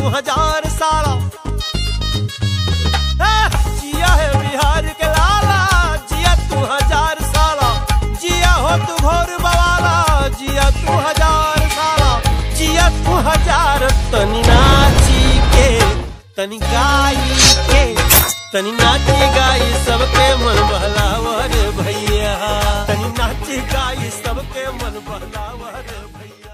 तू हजार साला ए, जिया है बिहार के लाला जिया तू हजार साला जिया हो तू घोर बवाला जिया तू हजार साला जिया तू हजार तनी नाची के तनी गाई के तनी नाची गाई सबके मन बहलावर भैया तनी नाची गाई सबके मन बहलावर भैया